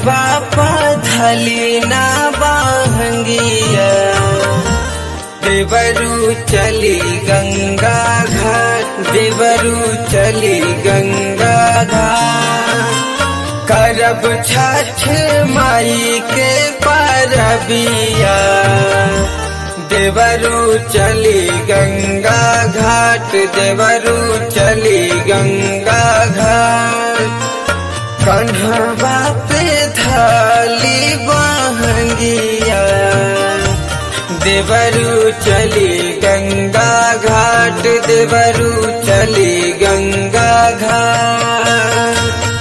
कंधवा पधली ना बाहंगिया देवरू चली गंगा घाट देवरू चली गंगा घाट करब छठ माई के परबिया देवरू चली गंगा घाट देवरू चली गंगा घाट कन्हवा पे थाली बहंगिया देवरू चली गंगा घाट देवरू चली गंगा घाट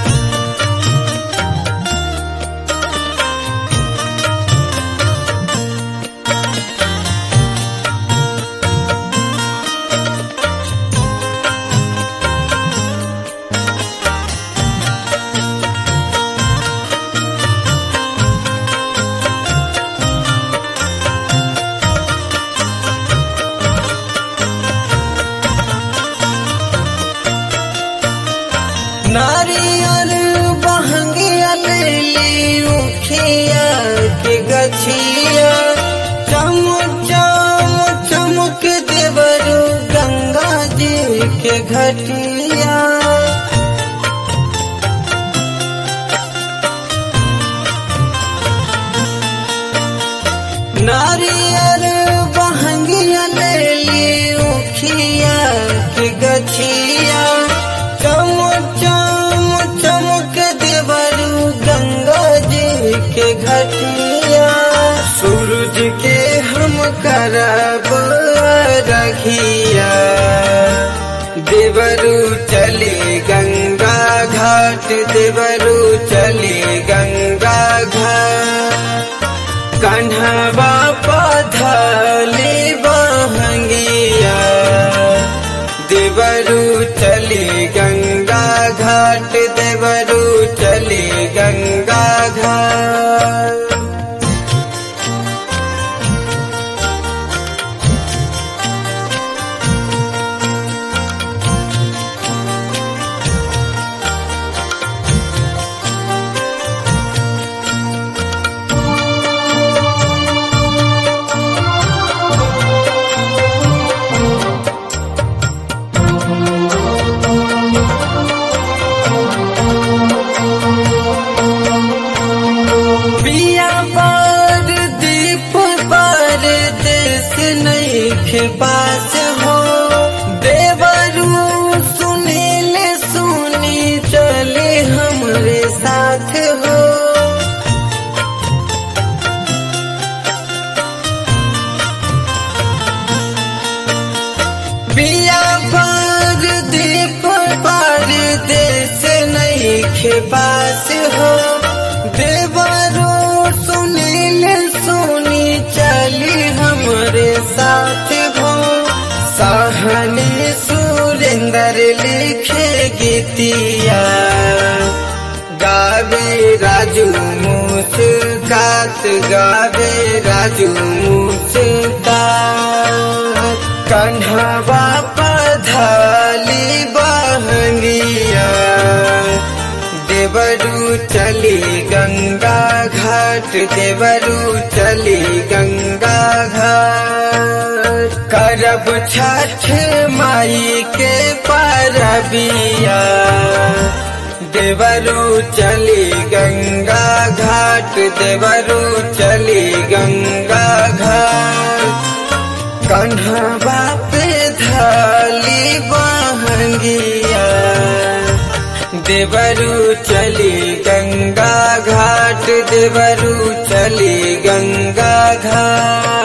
नारियल बहंगिया लेली उखिया के गछिया चम चम चमक देवरू गंगा जी के घटिया नारियल बहंगिया लेली उखिया के गछिया चम चम चमक देवरू गंगा जी के घटिया सूरज के हम करब रखिया देवरू चली गंगा घाट देवरू चली गंगा घाट कन्हवा पधली बहंगिया देवरू चली गंगा घाट देवरू चली गंगा घाट पिया पर दीप पर देश नहीं के पास हो देवरू सुनील सुनी चले हमरे साथ हो पिया पर दीप पर देश नहीं के पास हो देवरो सुनील सुनी चली हमरे साथ हो सहनी सुरेंद्र लिखे गीतिया गावे राजू मुस्कात गावे राजू मुस्कात कन्हवा पधली बहंगिया देवरू चली गंगा घाट देवरू चली गंगा घाट करब छठ माई के परबिया देवरू चली गंगा घाट देवरू चली गंगा घाट कन्हवा पे थाली बहंगिया देवरू चली गंगा घाट देवरू चली गंगा घाट